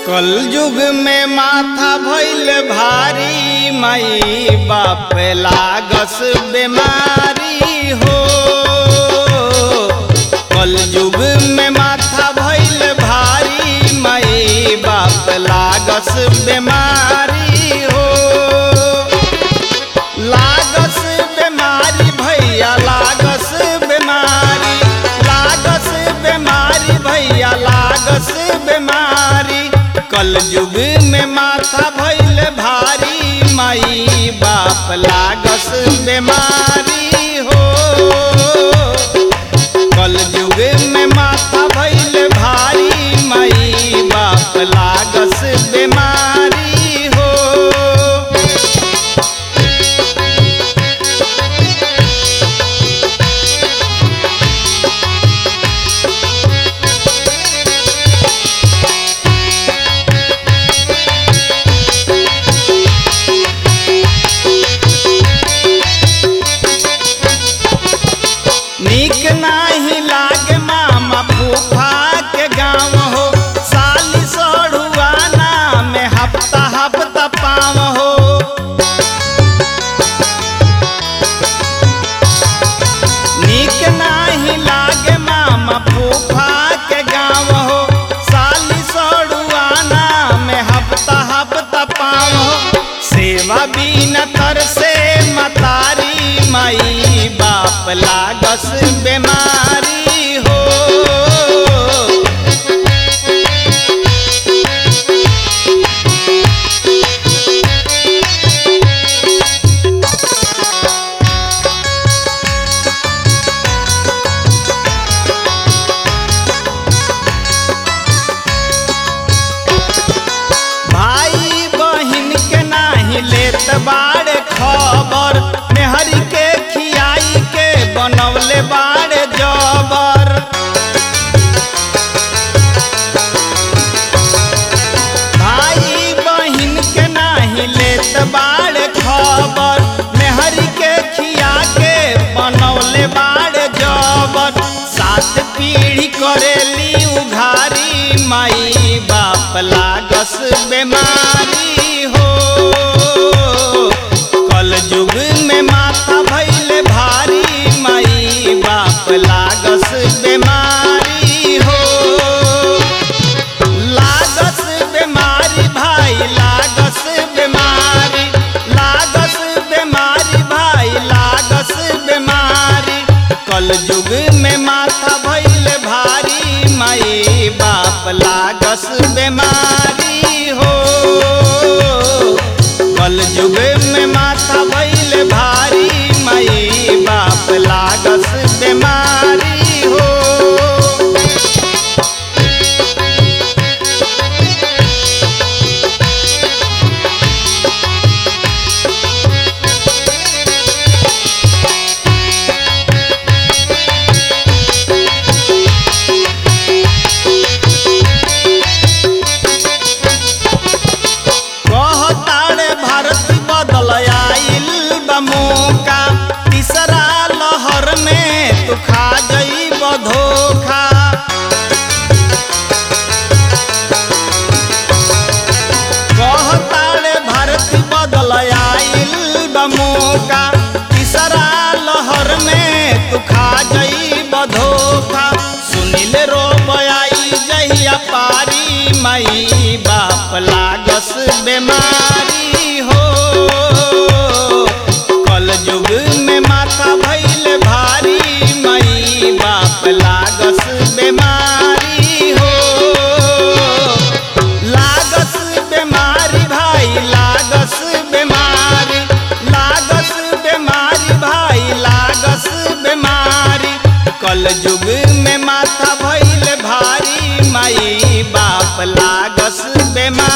कल युग में माथा भइल भारी माई बाप लागस बेमारी हो कल युग में माथा भइल भारी माई बाप लागस बेमारी हो लागस बेमारी भैया लागस बेमारी लागस बेमारी भैया लागस बेमारी कल युग में माथा भइल भारी माई बाप लागस बेमारी हो कल युग में माथा भइल भारी माई बाप लागस बेमारी हो नीक नाही लागे मामा फूफा के गाँव हो साली सड़ुआना में हफ्ता हफ्ता पाव हो नीक नाही लागे मामा फूफा के गाँव हो साली सड़ुआना में हफ्ता हफ्ता पाव हो सेवा बिना तर से मतारी माई बाप लागस बेमारी हो भाई बहिन के नाही लेत बाड़े खबर मेहरी के खियाई के बनौले बाड़े जबर भाई बहिन के नाही लेत बाड़े खबर मेहरी के खिया के बनौले बाड़े जबर सात पीढ़ी करेली उघारी माई बाप लागस बेमारी हो कल युग में माथा भइल भारी माई बाप लागस बेमारी हो लागस बेमारी भाई लागस बेमारी लागस बेमारी भाई लागस बेमारी कल युग में माथा भइल भारी माई बाप लागस बेमारी हो कल युग में माथा भइल भारी माई बाप लागस बेमारी हो कहताड़े भारत बदल आइल बा मौका तीसरा लहर में तू खा गई धोखा कहताड़े भारत बदल आइल बा मौका तीसरा लहर में तू खा गई धोखा सुनिल रो बयाई जहिया पारी माई बाप लागस बेमारी हो कल युग में माथा भइल भारी माई बाप लागस बेमारी हो लागस बेमारी भाई लागस बेमारी लागस बेमारी भाई लागस बेमारी कल युग में माथा भइल भारी माई बाप लागस बेमारी